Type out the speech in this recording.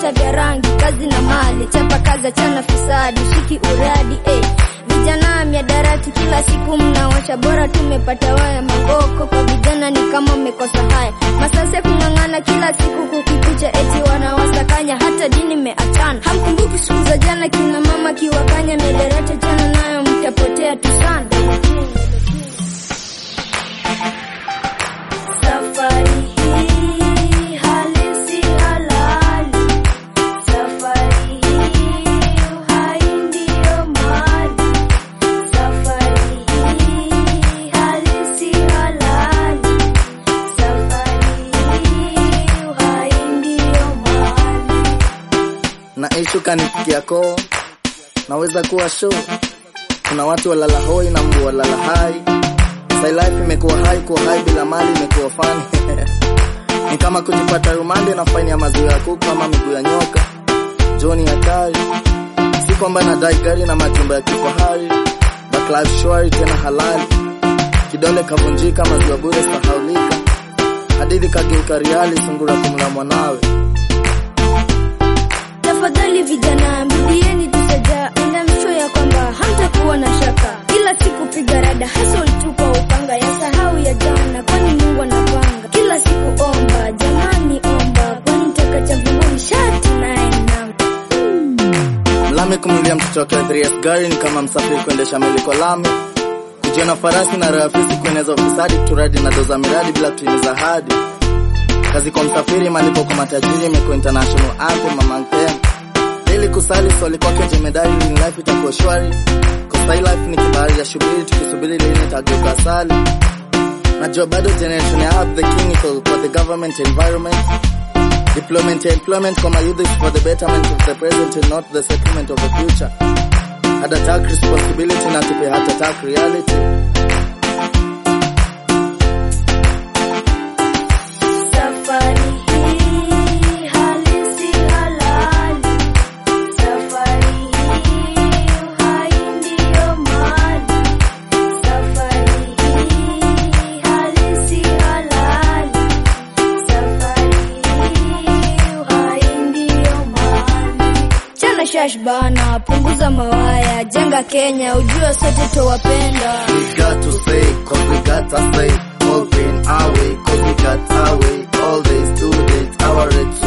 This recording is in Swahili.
vita vya rangi, kazi na mali, chapa kazi, achana fisadi, shiki uradi eh. Vijana miadarati kila siku mnawacha, bora tumepata waya magoko kwa vijana ni kama mmekosa haya, masase kung'ang'ana kila siku kukikucha, eti wanawasakanya, hata dini meachana. Hamkumbuki siku za jana, kina mama kiwakanya, miadarati chana nayo, mtapotea tu sana. Safari hii halisi halali, safari hii uhai ndio mali, safari hii halisi halali, safari hii uhai ndio mali. na ishu kanifikia koo, naweza kuwa show. Kuna watu walala hoi na mbu walala hai. Sai life imekuwa hai, kuwa hai bila mali imekuwa fani ni kama kujipata rumande na faini ya maziwa ya kuku ama miguu ya nyoka. Joni hatari, si kwamba nadai gari na majumba ya kifahari, but life shwari tena halali. Kidole kavunjika, maziwa bure sahaulika, hadithi kageuka riali, sungura kumla mwanawe. Tafadhali vijana, mrudieni tusaja, enda msho ya kwamba hamtakuwa na shaka. Kila siku piga rada, hustle tu kwa upanga, ya sahau ya jana, kwani Mungu anapanga. Kila siku omba, jamani omba, kwani taka cha mbinguni shati naye namba. Mlami kumlia mtoto wake 3S gari ni kama msafiri kuendesha meli kwa lami. Kujiona farasi na rafisi kueneza ufisadi, turadi na doza miradi bila kutimiza ahadi. Kazi kwa msafiri, malipo kwa matajiri, imekuwa international anthem among them. Ili kusali swali kwake jemedari, lini life itakuwa shwari. Cause hii life ni kibahari ya shubiri, tukisubiri lini itageuka asali. Najua bado generation ya up the king iko for the government environment Deployment and employment for my youth is for the betterment of the present and not the settlement of the future. Had attack responsibility na tupe heart attack reality. Safari hii halisi halali, safari hii uhai ndio mali, safari hii halisi halali, safari hii uhai ndio mali. Chana shash bana, punguza mawaya, jenga Kenya, ujue sote towapenda. We got to say, cause we got to say, all pain our way, cause we got our way, all days, two days, our red